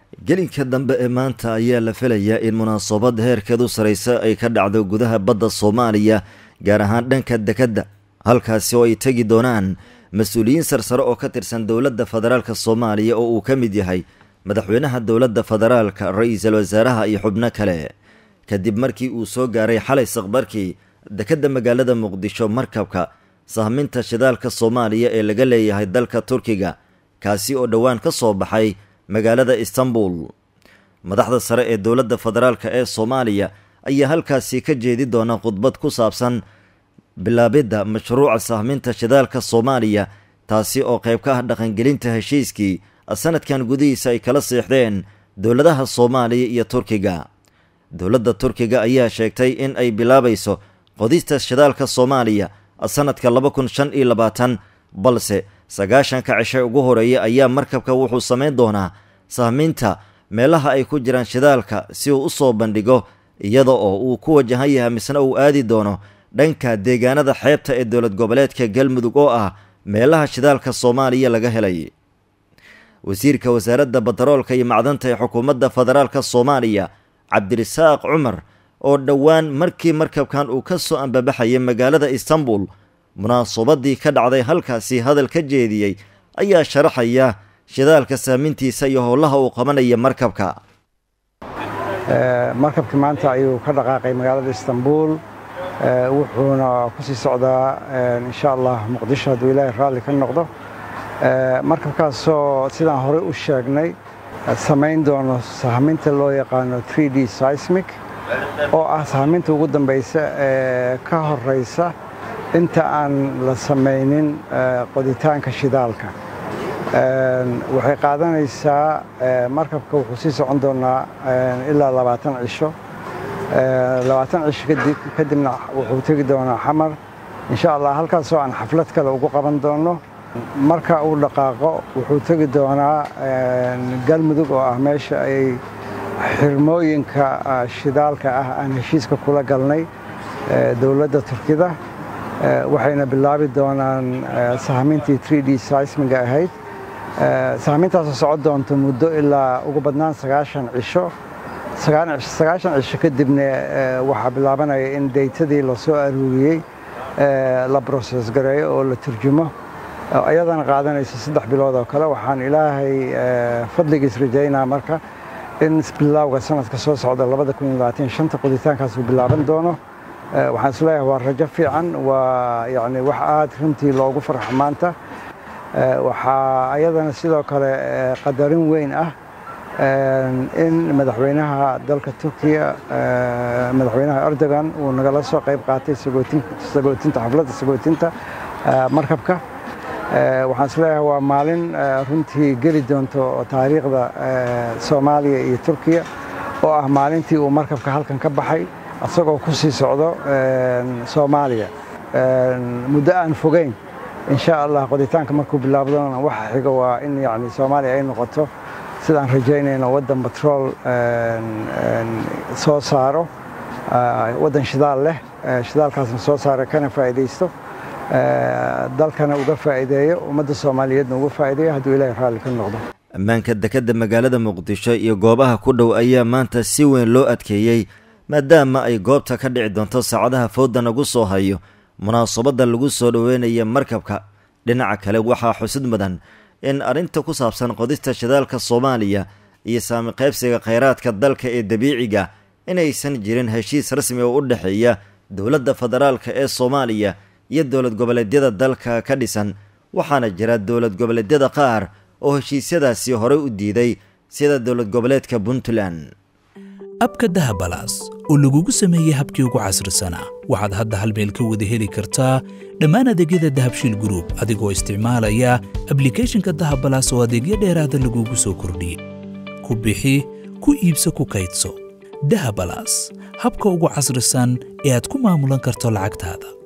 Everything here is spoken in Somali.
gelinka dambe ee maanta ayaa la filayaa in munaasabad heerkeedu saraysa ay ka dhacdo gudaha badda soomaaliya gaar ahaan dhanka dekedda halkaasi oo ay tegi doonaan mas-uuliyiin sarsare oo ka tirsan dowladda federaalk soomaaliya oo uu ka mid yahay madaxweynaha dowladda federaalka ra-iisul wasaaraha iyo xubno kale kadib markii uu soo gaaray xalay saqbarkii dekedda magaalada muqdisho markabka sahminta shidaalka soomaaliya ee laga leeyahay dalka turkiga kaasi oo dhowaan ka soo baxay magaalada istanbul madaxda sare ee dowladda federaalk ee soomaaliya ayaa halkaasi ka jeedi doona khudbad ku saabsan bilaabidda mashruuca sahminta shidaalka soomaaliya taasi oo qayb ka ah dhaqangelinta heshiiskii sanadkan gudihiisa ay kala seexdeen dowladaha soomaaliya iyo turkiga dowladda turkiga ayaa sheegtay in ay bilaabayso qodista shidaalka soomaaliya sanadka laba kun shan iyo labaatan balse sagaashanka cishe ugu horeeya ayaa markabka wuxuu samayn doonaa sahminta meelaha ay ku jiraan shidaalka si uu u soo bandhigo iyada oo uu ku wajahan yahay misna uu aadi doono dhanka deegaanada xeebta ee dowlad goboleedka galmudug oo ah meelaha shidaalka soomaaliya laga helay wasiirka wasaaradda bataroolka iyo macdanta ee xukuumadda federaalka soomaaliya cabdirisaaq cumar oo dhowaan markii markabkan uu ka soo ambabaxayay magaalada istanbul munaasabadii ka dhacday halkaasi hadal ka jeediyey ayaa sharaxaya shidaalka saamintiisa iyo howlaha uu qabanaya markabka markabkii maanta ayuu ka dhaqaaqay magaalada istanbul wuxuuna ku sii socdaa insha allah muqdisho hadduu ilaahay raalli ka noqdo markabkaasoo sidaan horey u sheegnay samayn doono sahminta loo yaqaano d seismic oo ah sahminta ugu dambaysa ee ka horeysa inta aan la samaynin qoditaanka shidaalka waxay qaadanaysaa markabka wuxuu sii socon doonaa ilaa labaatan cisho labaatan cisho kadibna wuxuu tegi doonaa xamar insha allah halkaasoo aan xaflad kale ugu qaban doono marka uu dhaqaaqo wuxuu tegi doonaa galmudug oo ah meesha ay xirmooyinka shidaalka ah aan heshiiska kula galnay dowladda turkida waxayna bilaabi doonaan sahmintii d seismiga ahayd sahmintaasoo socon doonto muddo ilaa ugu badnaan sagaashan cisho sagaashan cisho kadibna waxaa bilaabanaya in deytadii la soo aruuriyey la broses gareeyo oo la turjumo ayadana qaadanaysa saddex bilood oo kale waxaan ilaahay fadligiis rajaynaa marka in bilowga sanadka soo socda shanta qoditaankaas uu bilaaban doono waxaan isleeyahay waa rajo fiican waa yani wax aad runtii loogu farxo maanta waxaa ayadana sidoo kale qadarin weyn ah in madaxweynaha dalka turkiya madaxweynaha erdogan uu nagala soo qayb qaatay sagootinta xafladda sagootinta markabka waxaan isleeyahay waa maalin runtii geli doonto taariikhda soomaaliya iyo turkiya oo ah maalintii uu markabka halkan ka baxay isagoo ku sii socdo soomaaliya muddo aan fogeyn insha allah qoditaanka markuu bilaabdona waxa xiga waa in yani soomaaliya ay noqoto sidaan rajaynayno waddan batrool soo saaro waddan shidaal leh shidaalkaasna soo saara kana faa'iidaysto dalkana uga faa'iideeyo ummadda soomaaliyeedna uga faa'iideeyo hadduu ilaahay raalli ka noqdo ammaanka dekedda magaalada muqdisho iyo goobaha ku dhow ayaa maanta si weyn loo adkeeyey maadaama ay goobta ka dhici doonto saacadaha fooda nagu soo hayo munaasabadda lagu soo dhoweynaya markabka dhinaca kale waxaa xusid mudan in arrinta ku saabsan qodista shidaalka soomaaliya iyo saami qaybsiga khayraadka dalka ee dabiiciga inaysan jirin heshiis rasmi oo u dhexeeya dowladda federaalka ee soomaaliya iyo dowlad goboleedyada dalka ka dhisan waxaana jira dowlad goboleedyada qaar oo heshiisyadaasi horey u diiday sida dowlad goboleedka puntland abka dahabalaas oo lagugu sameeyey habkii ugu casrisanaa waxaad hadda hal meel ka wada heli kartaa dhammaan adeegyada dahabshiil gruub adigoo isticmaalaya ablikhethonka dahabalaas oo adeegyo dheeraada lagugu soo kordhiyey ku bixi ku iibso ku kaydso dahabalaas habka ugu casrisan ee aad ku maamulan karto lacagtaada